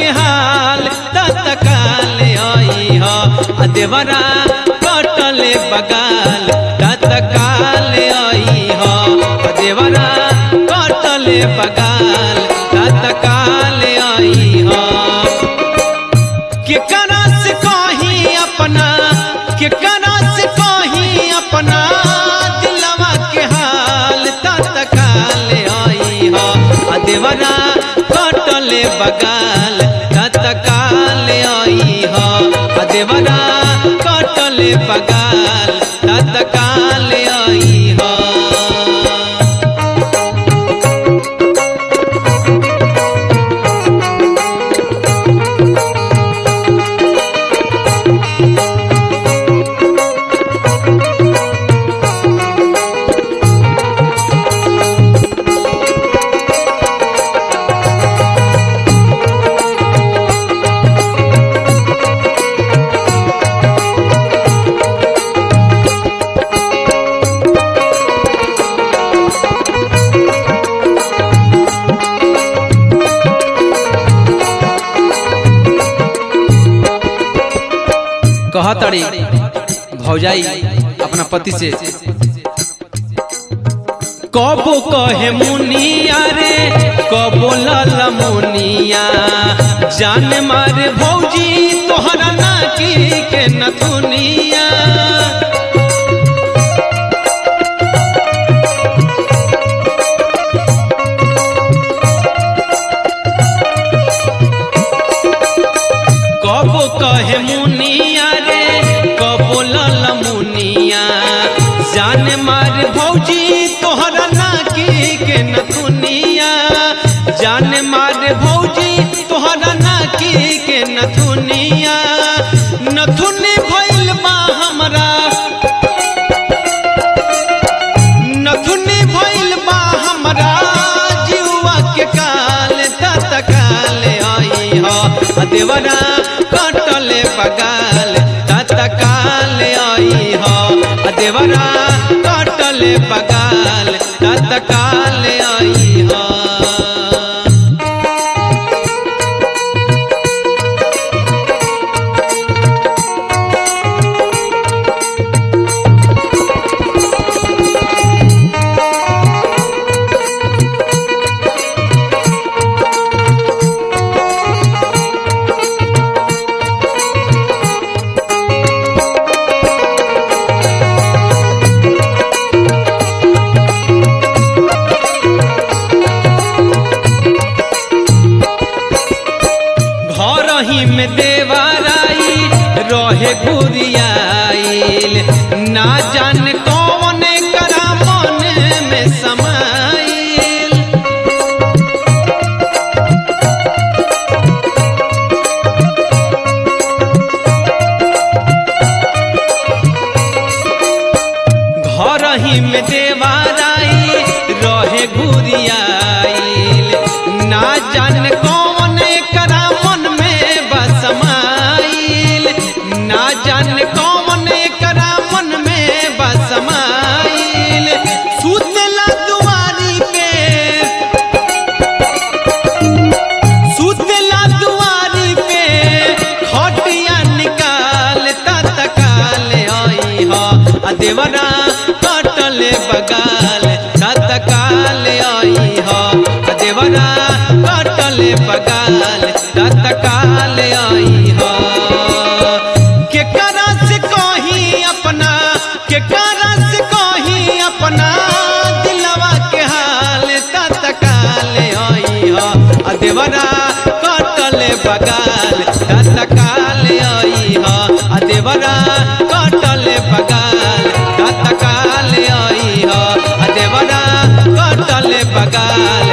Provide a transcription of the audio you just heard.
हाल तत्काल आई ह आ देवरा कटले बगाल तत्काल आई ह आ देवरा कटले बगाल तत्काल आई ह केकरा से कही अपना केकरा से कही अपना दिलवा के हाल तत्काल आई ह आ देवरा कटले बगाल तत्काल आई ह आ देवरा कटले बगाल तत्काल आई ह कहतड़ी भौजाई अपना पति से कबो कहे मुनिया रे कबो लल मुनिया जान मारे भौजी तोहरा नाकी के नथुनिया कबो कहे मुनिया रे कबो लल मुनिया जान मार भौजी तोहरा नाकी के नथुनिया जान मार भौजी तोहरा नाकी के नथुनिया नथुनी भइल बा हमरा नथुनी भइल बा हमरा जीवा के काल तत्काल आई ह आ देवरा कटले बगाल तत्काल आई ह आ देवरा कटले बगाल तत्काल आई ह घर ही में देवराई रहे गुरियाइल ना जान कौन करा मन में समाइल घर ही में देवराई रहे गुरियाइल ना जान कौन करा मन में बसमाइल ना जान कौन करा मन में बसमाइल सुतला दुआरी पे सुतला दुआरी पे खटिया निकाल तत्काल आई ह आ देवरा कटले बगाल तत्काल आई ह आ देवरा कटले बगाल तत्काल आई ह केकरा से कही अपना केकरा से कही अपना दिलवा के हाल तत्काल आई ह आ देवरा कटले बगाल तत्काल आई ह आ देवरा कटले बगाल तत्काल आई ह आ देवरा कटले बगाल